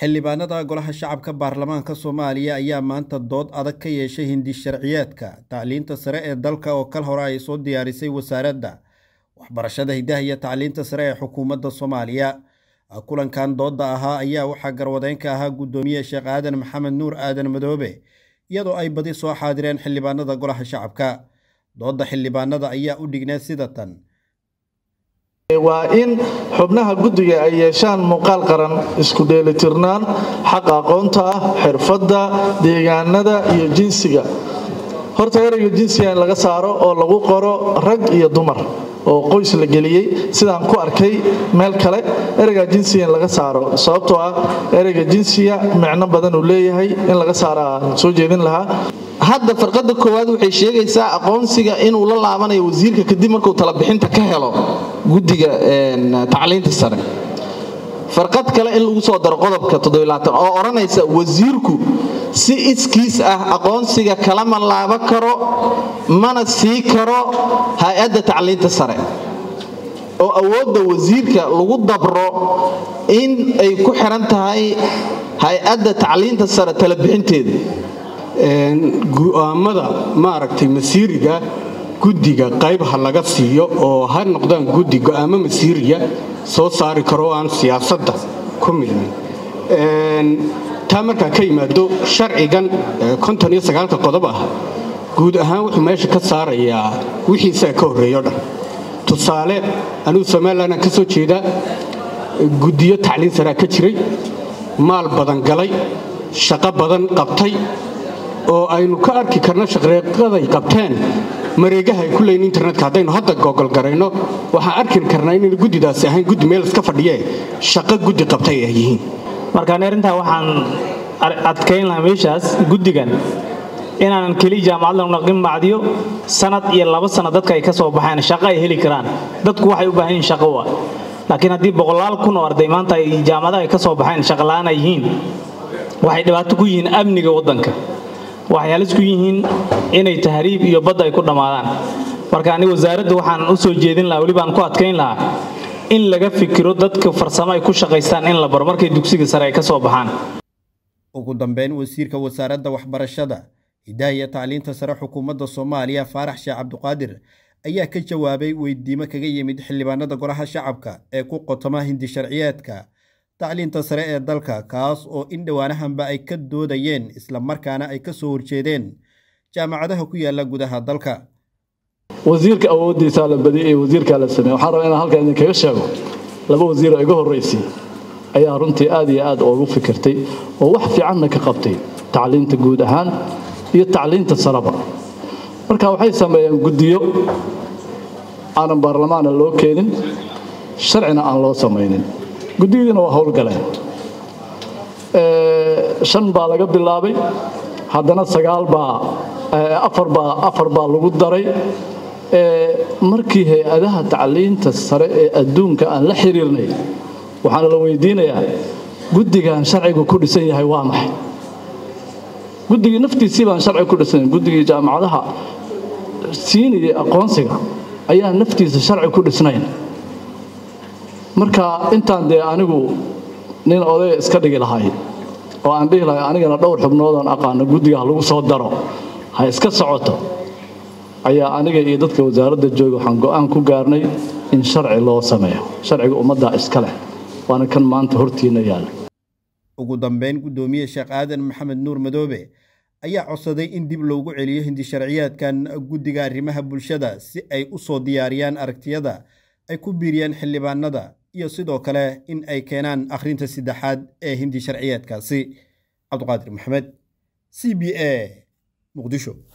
xildhibaanada golaha shacabka baarlamaanka soomaaliya ayaa maanta dood adag ka yeeshay hindi sharciyeedka tacliinta sare ee dalka oo kal hore ay soo diyaarisay wasaaradda waxbarashada hidaha iyo tacliinta sare ee xukuumadda soomaaliya kulankan doodda ahaa ayaa waxaa garwadeyn ka ahaa guddoomiye sheekh aadan maxamed nuur aadan madoobe iyadoo ay badi soo xaadireen xildhibaanada golaha shacabka doodda xildhibaanada ayaa u dhigneed sida tan waa in xubnaha guddiga ay yeeshaan muuqaal qaran isku dheelitirnaan xaqa aqoonta ah xirfadda deegaanada iyo jinsiga horta ereyga jinsiga in laga saaro oo lagu qoro rag iyo dumar oo qoys la geliyey sidaan ku arkay meel kale ereyga jinsiga in laga saaro sababtoo ah ereyga jinsiga micno badan uu leeyahay in laga saara aan soo jeedin lahaa hadda farqada koowaad waxay sheegaysaa aqoonsiga inuu la laabanayo wasiirka kadib markuu talabixinta ka helo guddiga tacliinta sare farqad kale in lagu soo daro qodobka oo odhanaysa wasiirku si iskiis ah aqoonsiga kalama laaba karo mana sii karo hay-adda tacliinta sare oo awoodda wasiirka lagu dabro in ay ku xiran tahay hay-adda tacliinta sare talabixinteeda go'aamada maaragtay masiiriga guddiga qayb ha laga siiyo oo ha noqdaan guddi go'aamo masiiriya soo saari karo oo aan siyaasadda ku milmin taa markaa ka yimaado sharcigan qodob ah guud ahaan wuxuu meesha ka saarayaa wixiisaa ka horreeyo dhan tusaale anugu somalilan ka soo jeedaa guddiyo tacliin saraa ka jiray maal badan galay shaqo badan qabtay oo aynu ka arki karno shaqreeqaday qabteen mareegaha ay ku leeyiin internetka haddaynu hadda googolgarayno waxaan arki karnaa inaynu guddidaasi ahayn guddi meel iska fadhiyee shaqo guddi qabtay ay yihiin markaan arrintaa waxaan adkayn lahaa meeshaas guddigan inaanan keli jaamacad lagu naqin macdiyo sanad iyo laba sano dadka ay ka soo baxeen shaqo ay heli karaan dadku waxay u baahan yihin shaqo wa laakiin haddii boqolaal kun oo arday maanta ay jaamacadaha ay ka soo baxeen shaqola'aan ay yihiin waxay dhibaato ku yihiin amniga waddanka waxay halis ku yihiin inay tahriib iyo badda ay ku dhammaadaan marka aniga wasaaradda waxaan u soo jeedin lahaa weli baan ku adkayn lahaa in laga fikiro dadka farsamo ay ku shaqaystaan in la baro markay dugsiga sare ay ka soo baxaan ugu dambeyn wasiirka wasaaradda waxbarashada hidaha iyo tacliinta sare xukuumadda soomaaliya faarax sheekh cabduqaadir ayaa ka jawaabay weydiimo kaga yimid xildhibaanada golaha shacabka ee ku qotoma hindi sharciyeedka tacliinta sare ee dalka kaas oo in dhowaanahanba ay ka doodayeen islamarkaana ay ka soo horjeedeen jaamacadaha ku yaala gudaha dalka wasiirka awoodiisaa la badiyay ee wasiirkaa la sameeye waxaan rabaa inaan halkan idinkaga sheego laba wasiiroo iga horraysay ayaa runtii aad iyo aad oogu fikirtay oo wax fiicanna ka qabtay tacliinta guud ahaan iyo tacliinta sareba marka waxay sameeyeen guddiyo aanan baarlamaana loo keenin sharcina aan loo samaynin guddiyadiina waa howlgaleen shan baa laga bilaabay haddana sagaal baa afarbaa afar baa lagu daray markii hay-adaha tacliinta sare ee adduunka aan la xiriirnay waxaana la weydiinayaa guddigan sharcigu ku dhisan yahay waa maxay guddigii naftiisii baan sharci ku dhisan guddigii jaamacadaha siinayay aqoonsiga ayaa naftiisa sharci ku dhisnayn marka intaan dee anigu nin odaya iska dhigi lahay oo aan dhihi lahay anigana dhowr xubnoodaan aqaano guddigaha lagu soo daro ha iska socoto ayaa aniga iyo dadka wasaaradda jooga waxaan go'aan ku gaarnay in sharci loo sameeyo sharciga ummaddaa iska leh waana kan maanta hortiina yaalla ugu dambeyn guddoomiye sheekh aadan maxamed nuur madoobe ayaa codsaday in dib loogu celiyo hindi sharciyeedkan guddiga arrimaha bulshada si ay u soo diyaariyaan aragtiyada ay ku biiriyaan xildhibaanada iyo sidoo kale in ay keenaan akhrinta saddexaad ee hindi sharciyeedkaasi cabduqaadir maxamed c b a muqdisho